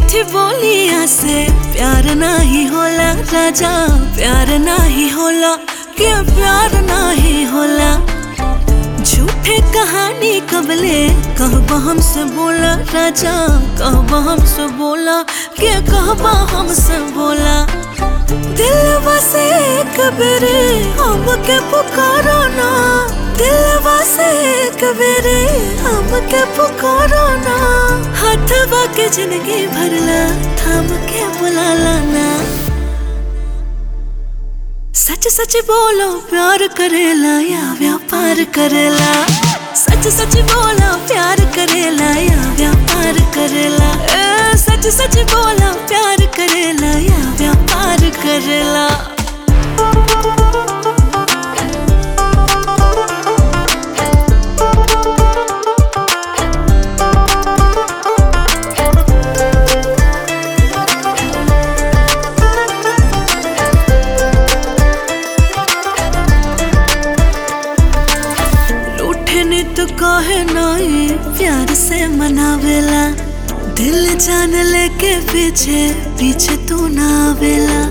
मीठी बोलिया से प्यार नाही होला राजा प्यार नाही होला के प्यार नाही होला झूठे कहानी कबले कहबा हमसे बोला राजा कहबा हमसे बोला के कहबा हमसे बोला दिलवा से कबरे हमके पुकारो ना दिलवा से कबरे हमके पुकारो ना हाथवा के जिंदगी भरला थाम के बुलाला ना सच सच बोलो प्यार करेला या व्यापार करेला सच सच बोलो प्यार करेला या व्यापार करेला ए, सच सच बोलो प्यार करेला या व्यापार करेला रूठे ने तो कहे नहीं प्यार से मनावेला दिल जान लेके पीछे पीछे तू ना आवेला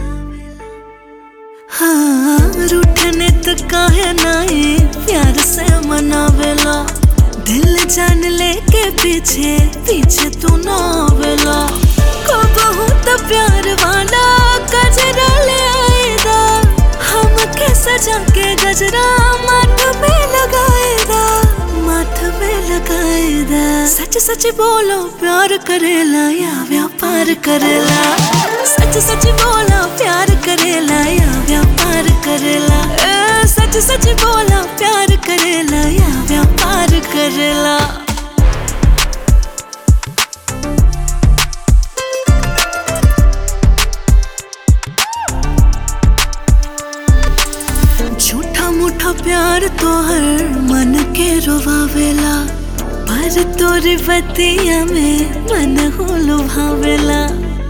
हाँ रूठे ने तो कहे नहीं प्यार से मनावेला दिल जान लेके पीछे पीछे तू ना आवेला कबहू तो प्यार वाला गजरा ले आएगा हम के सजा के गजरा माथ में लगाएगा माथ में लगाएगा सच सच बोलो प्यार करेला या व्यापार करेला सच सच बोलो प्यार करेला या व्यापार करेला ए, सच सच बोलो प्यार करेला या व्यापार करेला झूठा मूठा प्यार तो हर मन के रोवावेला पर तोरी बतिया में मन हो लुभावेला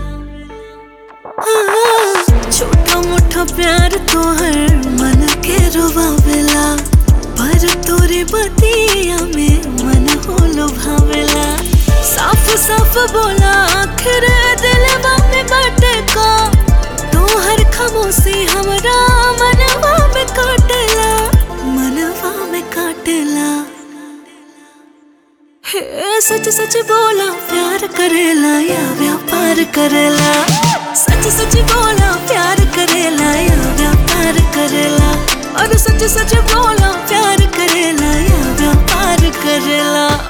हाँ, छोटा मोटा प्यार तो हर मन के रोवावेला पर तोरी बतिया में मन हो लुभावेला साफ साफ बोला आखिर दिलवा में बाटे का तोहर खामोशी हमरा मनवा में काटेला मनवा में काटेला हे सच सच बोला प्यार करेला या व्यापार करेला सच सच बोला प्यार करेला या व्यापार करेला और सच सच बोला प्यार करेला या व्यापार करेला